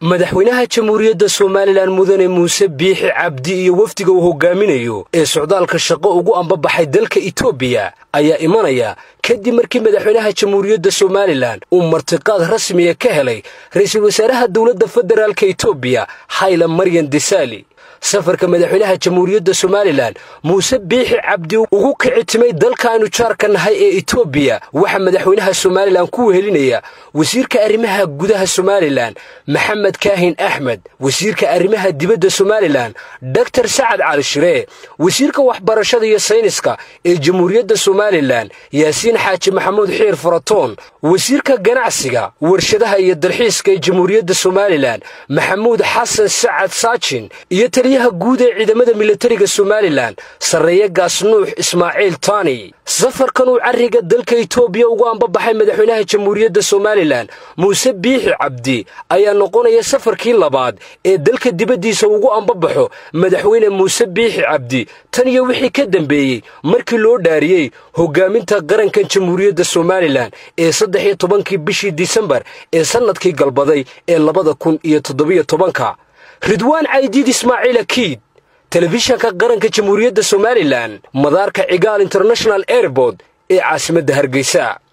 madaxweynaha jamhuuriyadda somalilan mudane muuse biixi cabdi iyo wafdiga uu hogaaminayo ee socdaalka shaqo ugu ambabaxay dalka etoobiya ayaa imanaya kadib markii madaxweynaha jamhuuriyadda somalilan uu martiqaad rasmiya ka helay ra'iisul wasaaraha dowladda federaalka etoobiya hayla maryan desaali safarka madaxweynaha jamhuuriyadda somalilan muuse biixi cabdi ugu kicitimay dalkaaynu jaarka nahay ee etoobiya waxaa madaxweynaha somalilan ku wehelinaya wasiirka arrimaha gudaha somalilan maxamed kaahin axmed wasiirka arrimaha dibadda somalilan doktor sacad cali shiree wasiirka waxbarashada iyo sayniska ee jamhuuriyadda somalilan yaasiin xaaji maxamuud xiir faratoon wasiirka ganacsiga warshadaha iyo dalxiiska ee jamhuuriyadda somalilan maxamuud xasan sacad saajin iyo taliyaha guud ee ciidamada militariga somalilan sarreeye gaas nuux ismaaciil taani safarkan uu carriga dalka etoobiya ugu ambabaxay madaxweynaha jamhuuriyadda somalilan muuse biixi cabdi ayaa noqonaya safarkii labaad ee dalka dibaddiisa ugu ambabaxo madaxweyne muuse biixi cabdi tan iyo wixii ka dambeeyey markii loo dhaariyey hogaaminta qarankan jamhuuriyadda somalilan ee saddex iyo tobankii bishii disembar ee sannadkii galbaday ee labada kun iyo toddobiyo tobanka ridwaan caydiid ismaaciil akiid telefishanka qaranka jamhuuriyadda somalilan madaarka cigaal international airboort ee caasimadda hargeysa